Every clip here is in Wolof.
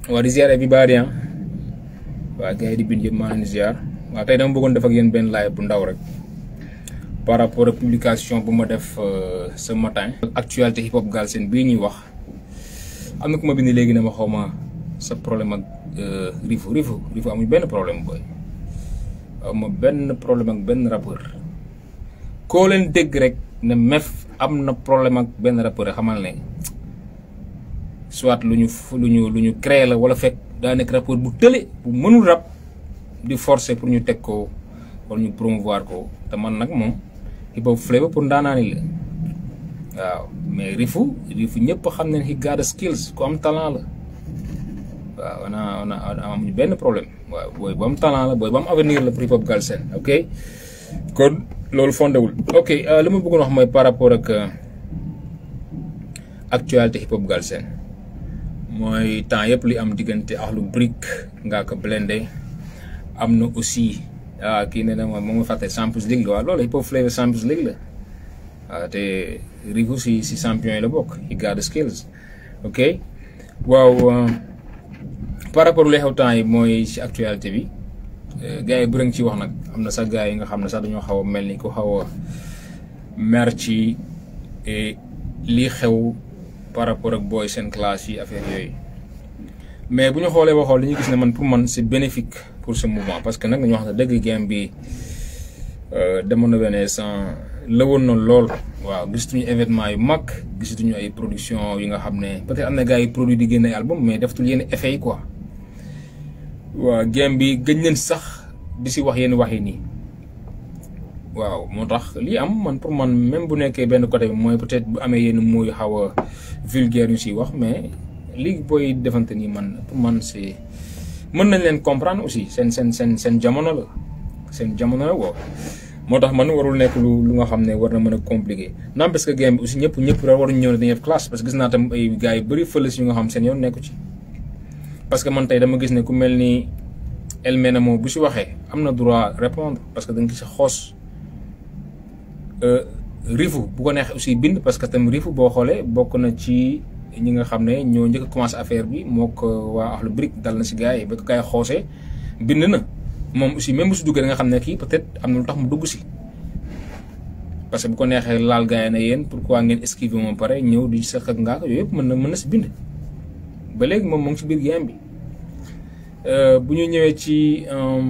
waa di ziar everybody ah waa gars yi di bind yëpp maa leen di ziar waaw tey dama bëggoon def ak yéen benn live bu ndaw rek par rapport ak publication bu ma def ce matin. actualité hip hop Galsen bii ñuy wax am na ku ma bind léegi ne ma xaw ma sa problème ak Rifu Rifu Rifu amuñ benn problème booy ma benn problème ak benn rappeur koo leen dégg rek ne mef am na problème ak benn rappeur rek xamal ne soit lu ñu lu ñu lu ñu créé la wala fekk daa nekk rappeur bu tële bu mënul rap di forcer pour ñu teg ko wala ñu promouvoir ko te man nag moom hip hop flavor pour ndaanaani la waaw mais Rifu Rifu ñëpp xam ne he got the skills ku am talent la waaw on a on a amuñu benn problème waaw booy bu am talent la booy bu am avenir la pour hip hop Galsen ok kon loolu fondewul ok li ma bëggoon wax mooy par rapport ak actualité hip hop Galsen mooy temps yëpp li am diggante Akhlou Brick Ngaaka Blindé am na aussi ah kii ne na ma moo ma fàtte Champions League la waaw loolu hip hop flavor Champions League la waaw te Rifu si si champion yi la bokk he got the skills ok waaw par rapport lu xew temps yi mooy ci actualité bi gars yi bu ci wax nag am na sax gars yi nga xam ne sax dañoo xaw a mel ni ku xaw a mer ci lii xew par rapport ak booy seen classe yi affaire yooyu mais bu ñu xoolee ba xool li ñu gis ne man pour man c'est bénéfique pour ce mouvement parce que nag dañu wax ne dëgg game bi demoon na benn sans lëwoon na lool waaw gisatuñu événement yu mag gisatuñu ay production yi nga xam ne peut-être am na gars yi produit di génne album mais defatul yenn effet yi quoi waaw game bi gëj leen sax di si wax yenn wax yi nii waaw moo tax lii am man pour man même bu nekkee benn côté bi mooy peut-être bu amee yenn mooy xaw a vulgaire yu siy wax mais lii booy defante nii man pour man c'est mën nañ leen comprendre aussi seen seen seen seen jamono la seen jamono la woo moo tax man warul nekk lu lu nga xam ne war na mën a compliqué naam parce que game bi aussi ñëpp ñëpp rek waruñu ñëw ne dañuy def classe parce que gis naa tam ay gars yu bëri fële si yu nga xam seen yoon nekku ci parce que man tey dama gis ne ku mel ni El Menamo bu si waxee am na droit répondre parce que da nga gis xoos Rifu bu ko neexee aussi bind parce que tam Rifu boo xoolee bokk na ci ñi nga xam ne ñoo njëkk a commencé affaire bi moo ko waa Akhlou Brick dal na si gars yi ba ko gars yi xoosee bind na moom aussi même bu si duggee da nga xam ne kii peut-être am na lu tax mu dugg si parce que bu ko neexee laal gars yi ne yéen pourquoi ngeen esquiver moom pare ñëw di sëq ak ngaa yooyu yëpp mën na mën na si bind ba léegi moom moo ngi si biir game bi bu ñu ñëwee ci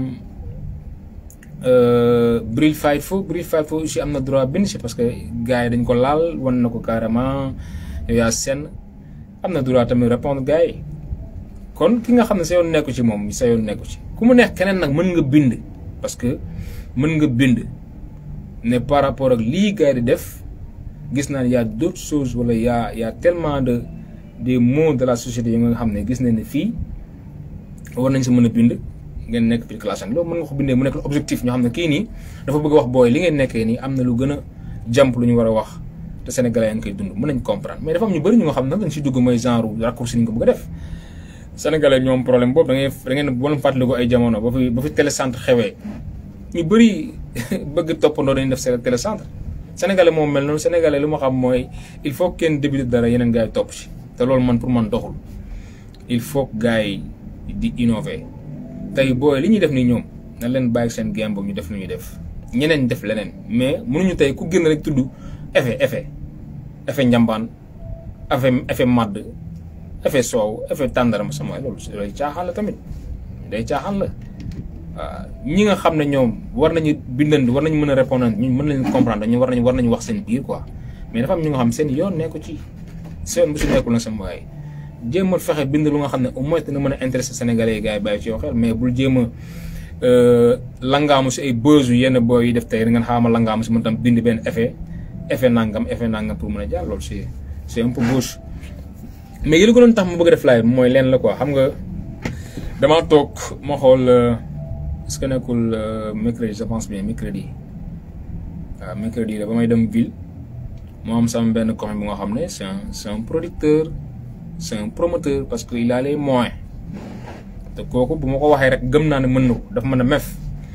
Bril Fight Fo Bril Fight Fo aussi am na droit bind si parce que gars yi dañ ko laal wan na ko carrément yow yaa seen am na droit tamit répondre gars yi kon ki nga xam ne sa yoon nekku ci moom sa yoon nekku ci ku mu neex keneen nag mën nga bind parce que mën nga bind ne par rapport ak lii gars yi di def gis naa ne y a d'autres choses wala y a y a tellement de des mots de la société yi nga xam ne gis nañ ne fii war nañ si mën a bind ngeen nekk biir classe loolu mën nga ko bindee mu nekk objectif ñoo xam ne kii nii dafa bëgg a wax booy li ngeen nekkee nii am na lu gën a jàmp lu ñu war a wax te sénégalais yaa ngi koy dund mën nañ comprendre mais dafa am ñu bëri ñu nga xam ne dañ si dugg mooy genre raccourci ni nga ko bëgg a def sénégalais ñoom problème boobu da ngay da ngeen wala fàttali ko ay jamono ba fi ba fi télécentre xewee ñu bëri bëgg toppandoo dañuy def seen télécentre sénégalais moom mel noonu sénégalais lu ma xam mooy il faut kenn débuté dara yeneen gars yi topp si te loolu man pour man doxul il faut que gars yi di innover tey booy li ñuy def nii ñoom na leen bàyyi seen game boobu ñu def lu ñuy def ñeneen def leneen mais mënuñu tey ku génn rek tudd effet effet effet njambaan effet effet madd effet soow effet tàndarama sama loolu day caaxaan la tamit day caaxaan la waaw ñi nga xam ne ñoom war nañu bindandi war nañu mën a répondre ñu mën leen comprendre ñu war nañu war nañu wax seen biir quoi mais dafa am ñu nga xam seen yoon nekku ci seen bu si nekkul na sama waay jéem a fexe bind lu nga xam ne au moins dina mën a intéressé sénégalais yi gars yi bàyyi ci yow xel mais bul jéem a langaamu si ay buzz yu yenn booy yi def tey da ngeen xaama langaamu si mën tam bind benn effet effet nangam effet nangam pour mën a jàll loolu c'est c'est un peu gauche mais yi la ko doon tax ma bëgg a def live mooy leen la quoi xam nga damaa toog ma xool est-ce que nekkul mercredi je pense bien mercredi waaw mercredi la ba may dem ville moo am sama benn copain bu nga xam ne c'est un c'est un producteur c'est un promoteur parce que il a les moyens te kooku bu ma ko waxee rek gëm naa ne mën na ko dafa mën a mef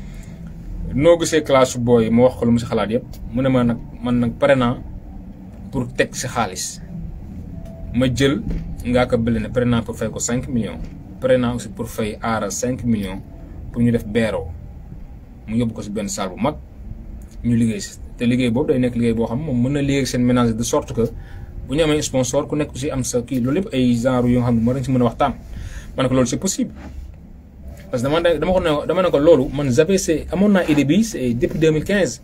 noo gisee classe booy ma wax ko lu mu si xalaat yëpp mu ne ma nag man nag pare naa pour teg si xaalis ma jël ngaa ko bële ne pare naa pour fay ko cinq millions pare naa aussi pour fay aara cinq millions pour ñu def beeroo mu yóbbu ko si benn salle bu mag ñu liggéey si te liggéey boobu day nekk liggéey boo xam moom mën na liggéey seen ménage de sorte que bu ñu amee sponsor ku nekk aussi am sa kii loolu yëpp ay genre yoo xam ne moo dañ si mën a waxtaan ma ne ko loolu c'est possible parce que dama dama ko ne dama ne ko loolu man j'avais c'est amoon naa idée bi c'est depuis 2015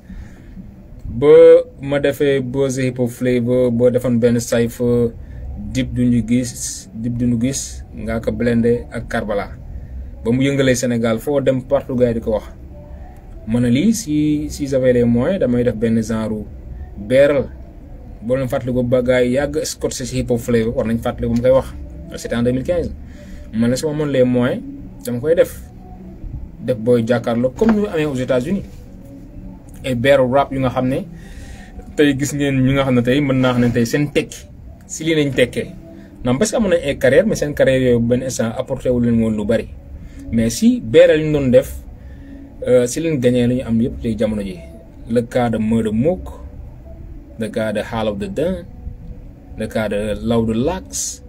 ba ma defee Bose Hip Hop Flavor ba defoon benn cypher Dip duñu gis Dip duñu gis ngaa ko blendé ak Karbala ba mu yëngalee Sénégal foo dem partout gars yi di ko wax ma ne lii si si j'avais les moyens damay def benn genre beeral boo leen fàttali ko ba gars yi yàgg scotché si Hip Hop Flavor war nañ fàttali ko mu koy wax c'était en 2015 man la sama amoon les moyens dama koy def def booy jàkkaarloo comme ñu amee aux États-Unis ay beeru rap yu nga xam ne tey gis ngeen ñu nga xam ne tey mën naa xam ne tey seen tekki si lii lañ tekkee non parce que amoon nañ ay carrière mais seen carrière yooyu benn instant apporté wu leen woon lu bari mais si beeral ñu doon def si leen gagné lu ñu am yëpp tey jamono ji le cas de Murder Mook le cas de Hall of the Dun le cas de Law the Lax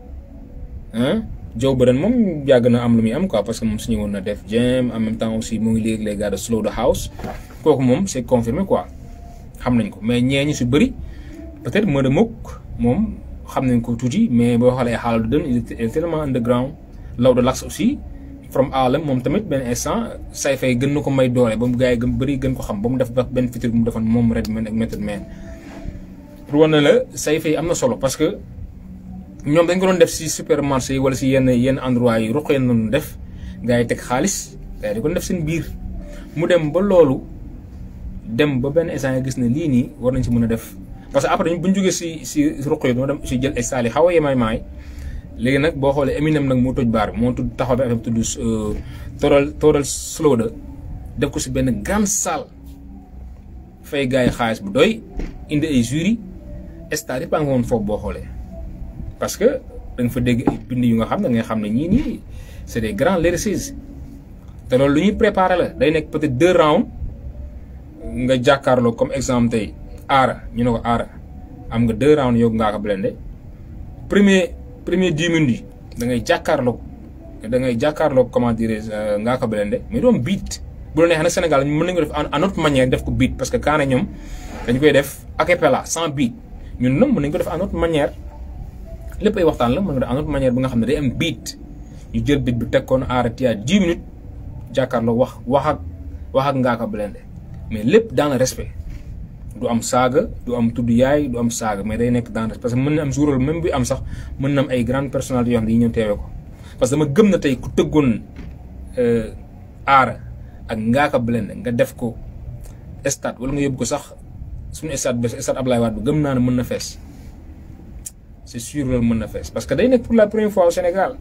ah Joe Budden moom yàgg na am lu muy am quoi parce que moom suñu woon na def jam en même temps aussi mu ngi léegi les gars de Slow the House kooku moom c'est confirmé quoi xam nañ ko mais ñee ñi su bëri peut-être Murder Mook moom xam nañ ko tuuti mais boo xoolee Hall of the Dun il est tellement underground Law the Lax aussi from Harlem moom tamit benn instant say fay gën na ko may doole ba mu gars yi gën bëri gën ko xam ba mu def benn feature bu mu defoon moom Redman ak Method Man pour wane la say fay am na solo parce que ñoom dañ ko doon def si supermarché yi wala si yenn yenn endroit yi ruqee noonu def gars yi teg xaalis gars yi di ko def seen biir mu dem ba loolu dem ba benn instant gis ne lii nii war nañ si mën a def parce que après bu ñu jógee si si ruqee doo dem si jël ay saali xaw a yemaay maay léegi nag boo xoolee Eminem nag moo toj baar bi moo tudd taxaw bi affaire tudd tooral tooral slow da def ko si benn grande salle fay gars yi xaalis bu doy indi ay jury stade yëpp a nga woon foofu boo xoolee parce que da nga fa dégg ay bind yu nga xam ne nga xam ne ñii nii c'est des grands lyricistes te loolu lu ñuy préparer la day nekk peut-être deux rounds nga jàkkaarloo comme exemple tey aara ñu ne ko aara am nga deux rounds yow ngaa ko blende premier premier dix minutes yi da ngay jàkkaarloo da ngay jàkkaarloo comment dire ngaa ko blende mais doom beat bu la neexee nag Sénégal mën nañu ko def en autre manière def ko beat parce que kaane ñoom dañ koy def a cappella sans beat ñun nag mën nañu ko def en autre manière lépp ay waxtaan la mën nga def en autre manière bi nga xam ne day am beat ñu jël beat bi teg koon arrêté à dix minutes jàkkaarloo wax wax ak wax ak ngaa ko blende mais lépp dans le respect du am saaga du am tudd yaay du am saaga mais day nekk dans parce que mën na am jour même bi am sax mën na am ay grandes personnalités yoo xam ne dañuy ñëw teewee ko parce que dama gëm na tey ku tëggoon aara ak Ngaaka Blindé nga def ko stade wala nga yóbbu ko sax suñu stade bi stade Ablaye Wade bi gëm naa ne mën na fees c'est sûr loolu mën na fees parce que day nekk pour la première fois au Sénégal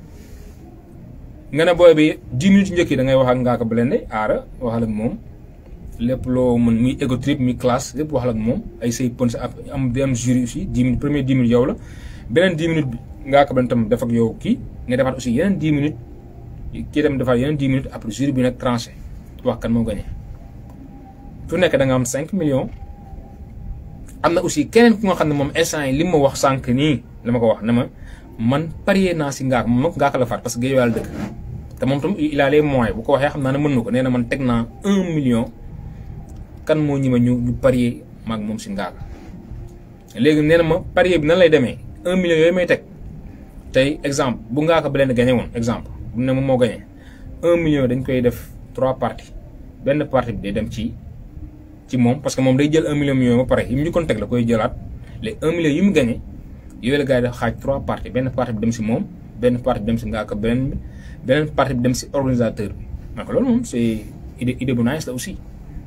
nga ne booy bi dix minutes njëkk yi da ngay wax ak Ngaaka Blindé aara waxal ak moom. lépp loo mën muy ego trip muy classe lépp wax la ak moom ay say pon sa am di am jury aussi dix minutes premier dix minutes yow la beneen dix minutes bi ngaa ko ban tam def ak yow kii nga defaat aussi yeneen dix minutes kii tam defaat yeneen dix minutes après jury bi nag tranché wax kan moo gagné fu nekk da nga am cinq millions am na aussi keneen ku nga xam ne moom instant yi li ma wax sànq nii la ma ko wax ne ma man parier naa si ngaak moom ngaaka la faat parce que géej wàll dëkk te moom tam il a les moyens bu ko waxee xam naa ne mën na ko nee na man teg naa un million kan moo ñi ma ñu ñu parier maag moom si ngaaka léegi nee na ma parier bi nan lay demee un million yooyu may teg tey exemple bu ngaaka ba leen gagné woon exemple bu ne moom moo gagné un million dañ koy def trois parties benn partie bi day dem ci ci moom parce que moom day jël un million million ba pare yi mu njëkkoon teg la koy jëlaat les un million yi mu gagné yooyu la gars yi def xaaj trois parties benn partie bi dem si moom benn partie bi dem si ngaaka beneen bi beneen partie bi dem si organisateur bi donc loolu moom c'est idée idée bu nice la aussi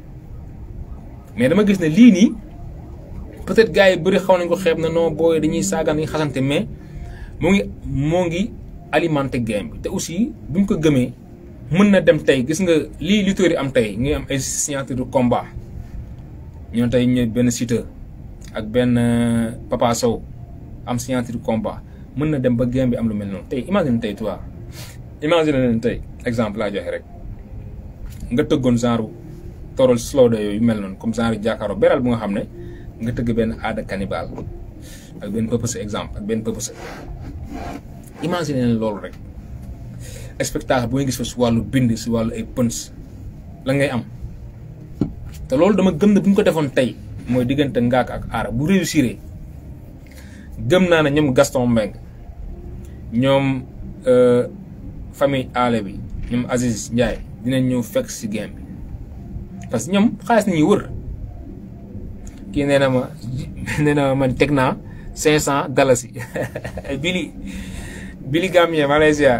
mais dama gis ne lii nii peut-être gars yi bëri xaw nañ ko xeeb na non booy dañuy saagaan dañuy xasante mais moo ngi moo ngi alimenter game bi te aussi buñ ko gëmee mën na dem tey gis nga lii lutteurs yi am tey ngi am ay signature de combat ñoo tey ñu benn Siteu ak benn Papa Sow am signature de combat mën na dem ba game bi am lu mel noonu tey imagine tey toi imagine leen tey exemple laa joxe rek nga tëggoon genre toral slow de yooyu mel noonu comme genre jàkkaaroo beral bu nga xam ne nga tëgg benn aada cannibal ak benn pëpëse exemple ak benn pëpëse imagine leen loolu rek spectacle bu ngay gis fa si wàllu bind si wàllu ay pëns la ngay am te loolu dama gëm ne bu ñu ko defoon tey mooy diggante ngaak ak aara bu réussir gëm naa ne ñoom Gaston Mbengue ñoom famille aale bi ñoom Aziz Ndiaye dinañ ñëw fekk si game bi parce que ñoom xaalis nañuy wër kii nee na ma nee na ma man teg naa cinq cent dalasi bili bili Gambien maa lay ziar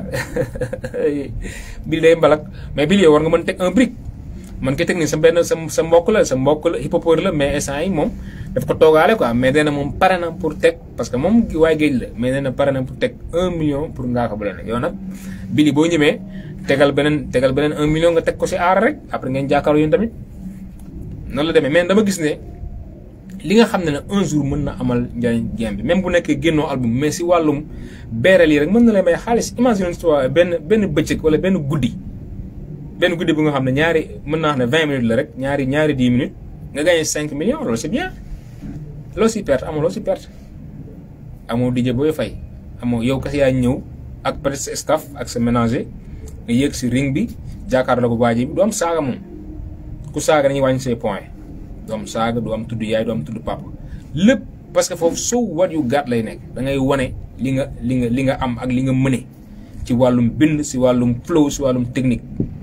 bili day mbalak mais bili yow war nga mën teg un brick man koy teg nii sa benn sa sa mbokk la sa mbokk la hippopore la mais instant yi moom daf ko toogaale quoi mais nee na moom pare na pour teg parce que moom waaye géej la mais nee na pare na pour teg un million pour ngaa ko bu la nekk yow nag bili boo ñëwee tegal beneen tegal beneen un million nga teg ko si aar rek après ngeen jàkkaarloo yéen tamit noonu la demee mais dama gis ne li nga xam ne ne un jour mën na amal njariñ game bi même bu nekkee génnoo album mais si wàllum beereel yi rek mën na lay may xaalis imagine toi benn benn bëccëg wala benn guddi benn guddi bu nga xam ne ñaari mën naa xam ne vingt minutes la rek ñaari ñaari dix minutes nga gagné cinq millions loolu c'est bien loo si perte amoo loo si perte amoo DJ booy fay amoo yow kese yaa ñëw ak peut-être sa staff ak sa ménager nga yéeg si ring bi jàkkaarloo ko baaji bi du am saaga moom ku saaga dañuy wàññi say point du am saaga du am tudd yaay du am tudd papa lépp parce que foofu so what you got lay nekk da ngay wane li nga li nga li nga am ak li nga mëne ci wàllum bind si wàllum flow si wàllum technique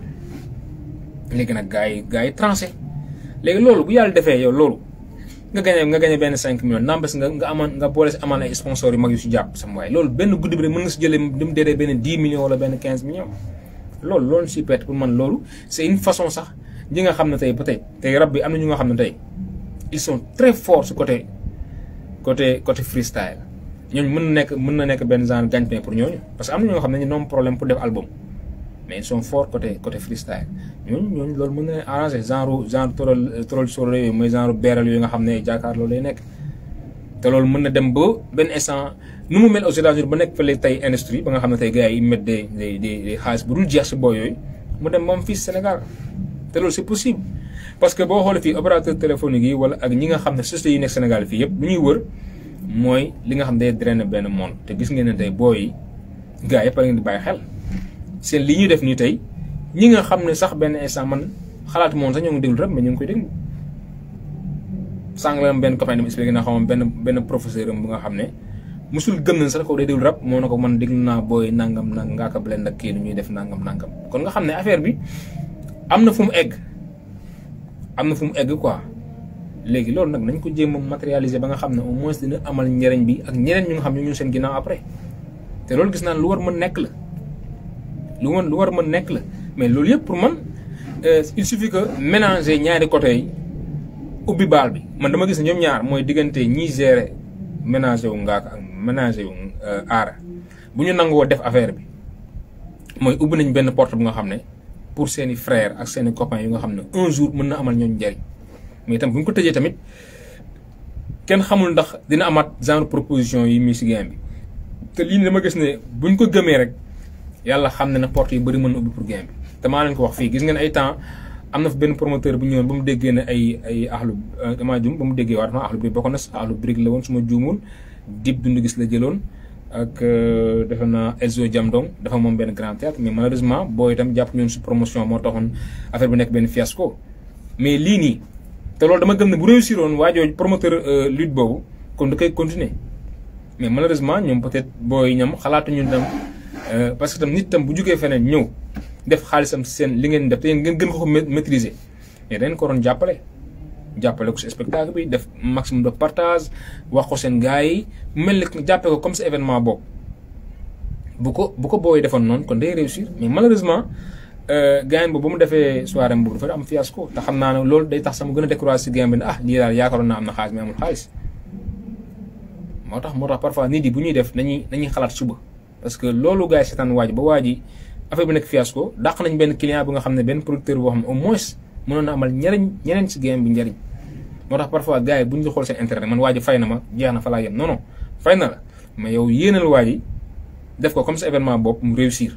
léegi nag gars yi gars yi tranché léegi loolu bu yàlla defee yow loolu nga gañe nga gañe benn cinq millions nambes nga nga amaan nga boole si amaan ay sponsors yu mag yu si jàpp sama waaye loolu benn guddi bi rek mën nga si jëlee li mu deedee benn dix millions wala benn quinze millions loolu loolu si perte pour man loolu c'est une façon sax ñi nga xam ne tey peut-être tey rab bi am na ñu nga xam ne tey ils sont très forts su côté côté côté freestyle ñooñu mën na nekk mën na nekk benn genre gagne-pain pour ñooñu parce que am na ñoo xam ne ñu noom problème pour def album mais ils sont forts côté côté freestyle ñooñu ñooñu loolu mën na leen arranger genre genre toral toral solo yooyu mooy genre beeral yooyu nga xam ne jàkkaarloo lay nekk te loolu mën na dem ba benn instant nu mu mel aux États-Unis ba nekk fële tey industrie ba nga xam ne tey gars yi mettent des des des xaalis bu dul jeex si booy yooyu mu dem moom fii Sénégal te loolu c'est possible parce que boo xoolee fii opérateur téléphonique yi wala ak ñi nga xam ne sociétés yi nekk Sénégal fii yëpp lu ñuy wër mooy li nga xam ne day drainer benn monde te gis ngeen ne tey booy yi gars yëpp a ngeen di bàyyi xel seen li ñuy def nii tey ñi nga xam ne sax benn instant man xalaatu moom sax ñoo ngi déglu rek mais ñu ngi koy déglu sànq la benn copain dama expliqué na xamam benn benn professeur am bu nga xam ne musul gëm nañ sax ko day déglu rap moo na ko man déglu naa booy nangam nang ngaa ko blend ak kii lu ñuy def nangam nangam kon nga xam ne affaire bi am na fu mu egg am na fu mu egg quoi léegi loolu nag nañ ko jéem a matérialiser ba nga xam ne au moins dina amal njëriñ bi ak ñeneen ñu nga xam ne ñu seen ginnaaw après te loolu gis naa lu war mën nekk la lu war lu war mën nekk la mais loolu yëpp pour man il suffit que mélanger ñaari côté yi ubbi baal bi man dama gis ne ñoom ñaar mooy diggante ñiy gérer ménager wu ngaaka ak ménager wu aara bu ñu nangoo def affaire bi mooy ubbi nañ benn porte bu nga xam ne pour seeni frères ak seeni copains yu nga xam ne un jour mën na amal ñooñu njariñ mais itam bu ñu ko tëjee tamit kenn xamul ndax dina amaat genre proposition yi muy si game bi te lii dama gis ne buñ ko gëmee rek yàlla xam ne na porte yu bëri mën na ubbi pour game bi te maa leen ko wax fii gis ngeen ay temps am na fa benn promoteur bu ñëwoon ba mu déggee ne ay ay axlu damaa jum ba mu déggee waa dafa axlu bi bokk na si axlu brique la woon su ma juumul dib dund gis la jëloon ak defe naa Elzo Jamdong dafa moom benn grand théâtre mais malheureusement boo itam jàpp ñoon si promotion moo taxoon affaire bi nekk benn fiasco mais lii nii te loolu dama gëm ne bu réussir woon waa jooju promoteur lutte boobu kon da koy continuer mais malheureusement ñoom peut-être booy ñam xalaatuñu tam parce que tam nit tam bu jugee feneen ñëw def xaalisam seen li ngeen def te ngeen gën ko ko maîtriser mais dañ ko doon jàppale jàppale ko si spectacle bi def maximum de partage wax ko seen gars yi mel ni jàppee ko comme si événement boobu bu ko bu ko booy defoon noonu kon day réussir mais malheureusement gars boobu ba mu defee soirée boobu dafa am fiasco te xam naa ne loolu day tax sama gën a découragé si game bi ne ah lii daal yaakaaroon naa am na xaalis mais amul xaalis moo tax moo tax parfois nit yi bu ñuy def nañuy nañuy xalaat suba parce que loolu gars yi seetaan waaj ba waa ji affaire bi nekk fiasco dàq nañ benn client bu nga xam ne benn producteur boo xam ne au moins mënoon na amal ñeneen ñeneen si game bi njariñ moo tax parfois gars yi bu ñu xool seen intérêt man waa ji fay na ma jeex na fa laa yem non non fay na la mais yow yéenal waa ji def ko comme sa événement bopp mu réussir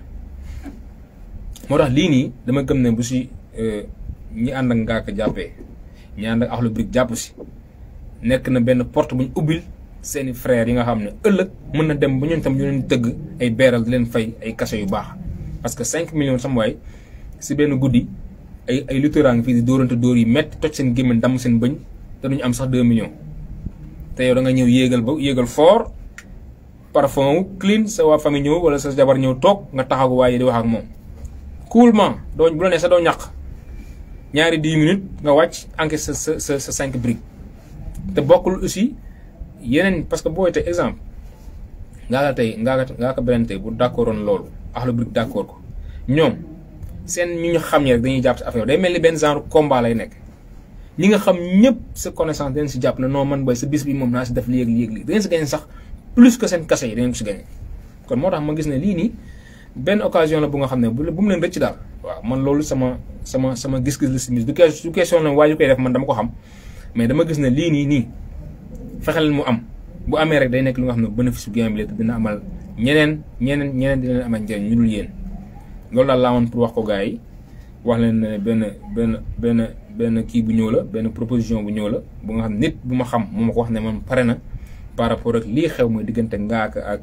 moo tax lii nii dama gëm ne bu si ñi ànd ak ngaaka jàppee ñi ànd ak Akhlou Brick jàpp si nekk na benn porte bu ñu ubbil seeni frères yi nga xam ne ëllëg mën na dem ba ñun tam ñu leen tëgg ay beeral di leen fay ay kase yu baax parce que 5 millions sama waay si benn guddi ay ay lutteurs ngi fii di dóorante dóor yi métti toj seen gémmiñ damm seen bëñ te duñu am sax 2 millions te yow da nga ñëw yéegal ba yéegal fort parfum clean sa waa famille ñëw wala sa jabar ñëw toog nga taxaw waaye di wax ak moom coolement doo bu la nee sa doo ñàq ñaari 10 minutes nga wàcc encaisse sa sa sa 5 briques te bokkul aussi yeneen parce que booy te exemple ngaa ka tey ngaa ka ngaa ka beneen tey bu d'accord woon loolu Akhlou Brick d'accord ko ñoom seen ñu ñu xam ñi rek dañuy jàpp si affaire day mel ni benn genre combat lay nekk ñi nga xam ñëpp sa connaissance dañ si jàpp ne non man booy sa bis bi moom naa si def li yëg li yëg li dangeen si gagné sax plus que seen kase yi dangeen ko si gagné kon moo tax ma gis ne lii nii benn occasion la bu nga xam ne bu bu mu leen rëcc daal waaw man loolu sama sama sama gis-gis la si mis du du question la waa ñu koy def man dama ko xam mais dama gis ne lii nii nii fexeel mu am bu amee rek day nekk lu nga xam ne bénéfice bu game bi la te dina amal ñeneen ñeneen ñeneen dina leen amal njëriñ ñu dul yéen loolu daal laa woon pour wax ko gars yi wax leen ne benn benn benn benn kii bu ñëw la benn proposition bu ñëw la bu nga xam nit bu ma xam mu ma ko wax ne man pare na par rapport ak lii xew mooy diggante ngaaka ak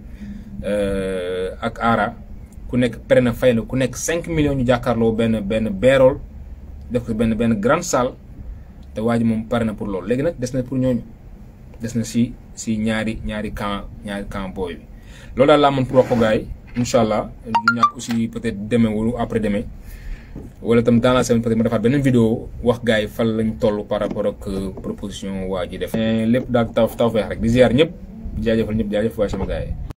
ak aara ku nekk pare na fay la ku nekk 5 millions ñu jàkkaarloo benn benn beerool def ko benn benn grande salle te waa ji moom pare na pour loolu léegi nag des na pour ñooñu des na si si ñaari ñaari camp ñaari camp booy bi loolu daal laa mën pour wax ko gars yi incha allah du ñàkk aussi peut-être demain wala après demain wala tam dans la semaine peut-être ma defaat beneen vidéo wax gars yi fan lañ toll par rapport ak proposition waa ji def. lépp daal taw taw feex rek di ziar ñëpp jaajëfal ñëpp jaajëf waaye sama gars yi.